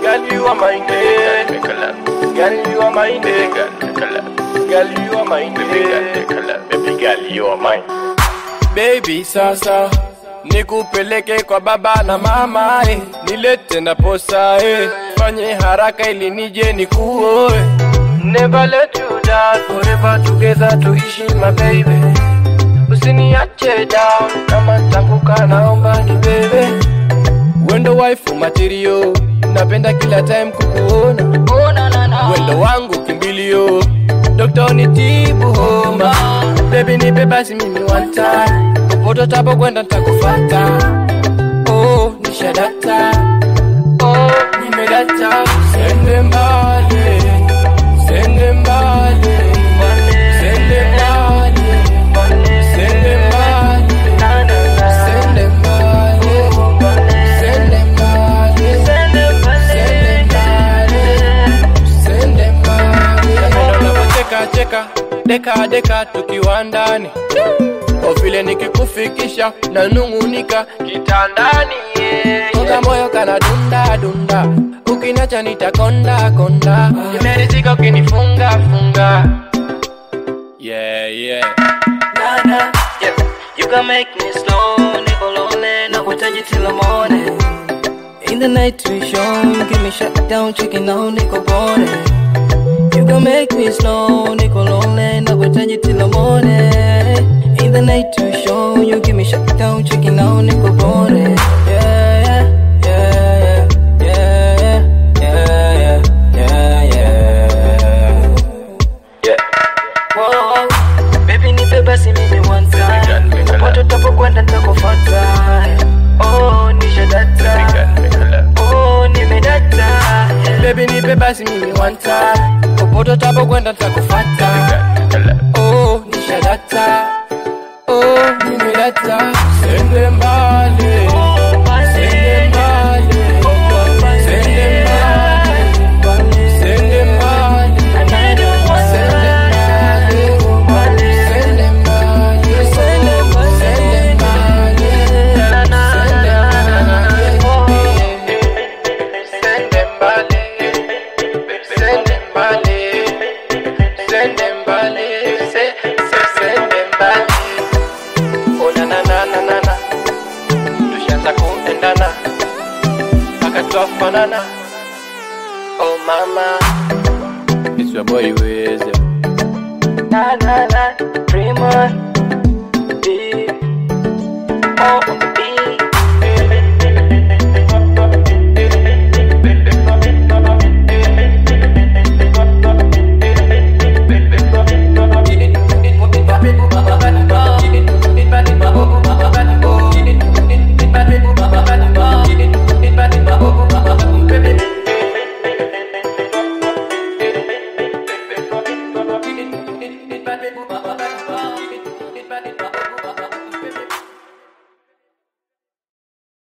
Girl, you are mine, Make a love. girl, you are mine, Baby girl, make a love. girl, you are mine, Baby girl, make a love. Baby girl, you are mine. Baby sasa nikupeleke kwa baba na mama eh. Nilete na posa eh. Fanye haraka ili nije nikuoe Never let you down Forever together tuishi my baby Usiniache down Kama tanguka naomba ni bebe Wendo wife material Napenda kila time kukuona Oh na na na. Wendo wangu kimbilio Dokta nitibu homa Baby nipe basi mimi one time Popote tapo kwenda nitakufata Oh nishadata Oh nimedata Sende mbali Sende mbali Sende mbali Sende mbali Sende mbali Sende mbali Sende mbali Sende mbali Unavyocheka cheka Deka deka tukiwa ndani Kwa vile nikikufikisha nanung'unika kitandani yeah, yeah. moyo kana dunda dunda Ukiniacha nitakonda konda Nimeridhika ukinifunga funga Yeah yeah Na na. Yeah. You can make me slow, niko lonely, nakuhitaji till the morning. In the night we show, you give me shut down, checking out, niko bone. You can make me slow, niko lonely, nakuhitaji till the morning. In the night we show, you give me shut down, checking out, niko bone. Yeah, yeah, yeah, yeah, yeah, yeah, yeah, yeah, Yeah. Whoa, baby nipe basi mimi one Baby girl, time. make a Popote love. utapokwenda nitakufuata. Oh, Baby nishadata. girl, make a love. Oh, nimedata. Yeah. Baby nipe basi mimi one time Popote utapo kwenda Baby nitakufata girl, make a love. Oh nishadata Oh nimedata Sende mbali Oh, basi. Sende mbali Sende mbali Sende mbali I need you one Sende mbali Sende mbali Sende mbali Sende mbali Na, na, Sende na. mbali Sende mbali Sende mbali Sende mbali Se- se- Sende mbali Oh na na na na na na Tushaanza kuendana Mpaka twafanana Oh mama It's your boy Weze Na, na, na. Dream on. Deep. Oh,